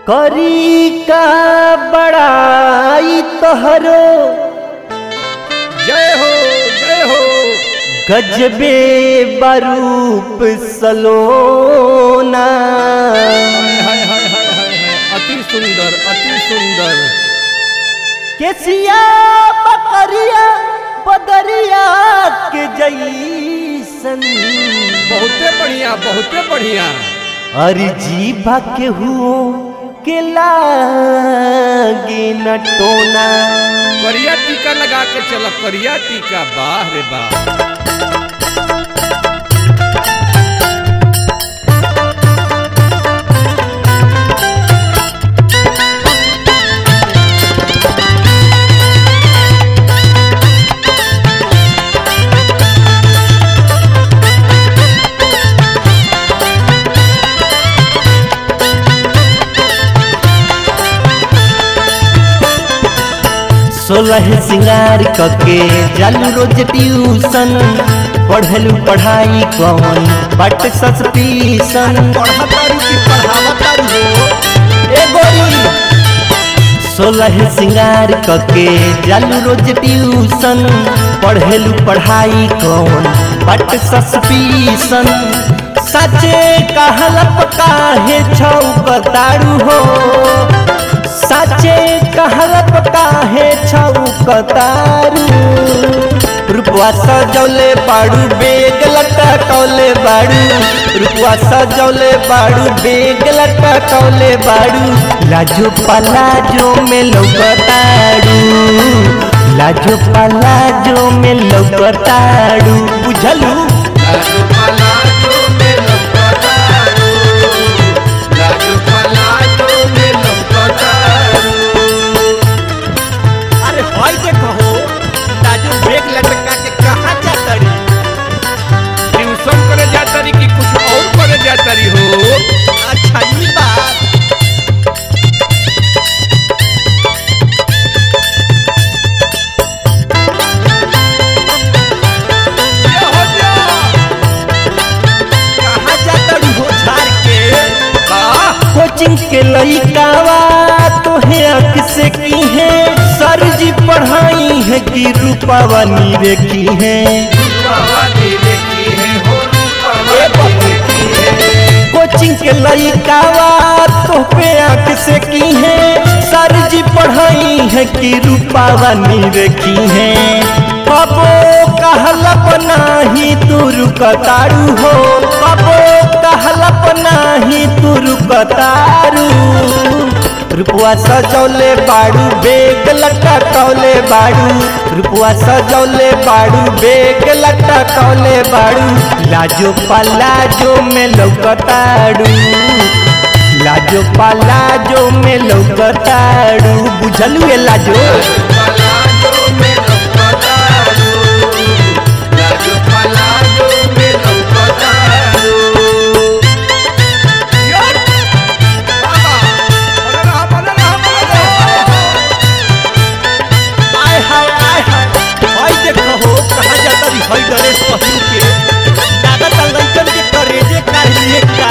करी का बड़ाई तोहरो जय हो जय हो गजबे बरूप सलोना हाय हाय हाय हाय हाय हाय अति सुंदर अति सुंदर केसिया बकरिया बदरिया के जैसन बहुते बढ़िया बहुते बढ़िया अरे जीभा के हुओ के लागे न टोना करिया टीका लगा के चल करिया टीका वाह रे वाह सोलह सिंगार कके जालू रोज ट्यूशन पढ़लू पढ़ाई कौन बट सस्पीसन पढ़तारू की पढ़ावतारू हो ए गोरी सोलह सिंगार कके जालू रोज ट्यूशन पढ़लू पढ़ाई कौन बट सस्पीसन सचे कहलप काहे छौ बताड़ू हो साचे कहलप काहे छौ कतारू रुपवा सजौले बाड़ू बेग लटकौले बाड़ू रुपवा सजौले बाड़ू बेग लटकौले बाड़ू लाजो पलाजो में लौकताड़ू लाजो पलाजो में लौकताड़ू बुझलू अरे भाई देखो हो राजू बैग लटका के कहाँ जाता रे ट्यूशन करे जातारी कि कुछ और करे जातारी हो अच्छा ई बात ये हो जा कहाँ जाता रे हो झाड़ के वाह कोचिंग के लइकावा तोहे अख से की है सर जी पढ़ाई है कि रूपावा नीरे की है कोचिंग के लइकावा तोहे अख से की है सर जी पढ़ाई है कि रूपावा नीरे की है कबो कहलप नाही तू रुकतारू हो कबो कहलप नाही तू रुकतारू रुपवा सजौले बाड़ू बेग लटकौले बाड़ू रुपवा सजौले बाड़ू बेग लटकौले बाड़ू लाजो पलाजो में लौकताड़ू लाजो पलाजो में लौकताड़ू बुझलू ये लाजो यार बाबा बोले रहा बोले रहा बोले रहा आय हाय आय हाय भाई देखो हो कहाँ जाता रे भाई गणेश पहलू के लागत लइकन के करेजे काढ़ लिए का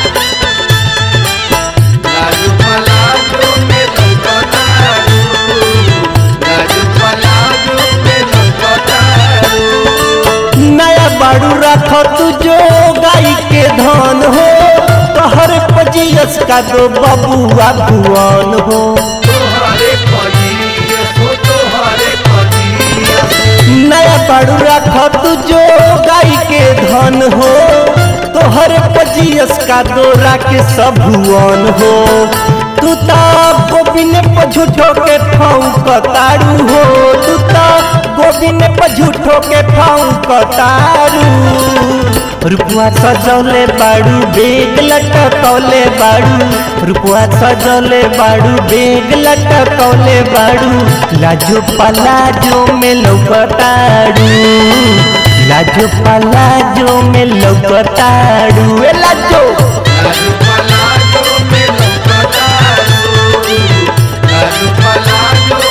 नया बाड़ू रखो तू जो गाय के धन हो तोहर पजियस का दो बबुआ भुवन हो नया बाड़ू रखो तू जो गाय के धन हो तोहर पजियस का दो के सब भुवन हो तू तो गोबिन पझूठो के फाऊ कतारू हो तू तो गोबिन पझूठो के फाऊ कतारू रुपुआ सजौले बाड़ू बेग लटकौले बाड़ू रुपुआ सजौले बाड़ू बेग लटकौले बाड़ू लाजो पलाजो में लौकताड़ू लाजो पलाजो में लौकताड़ू ए लाजो Thank you.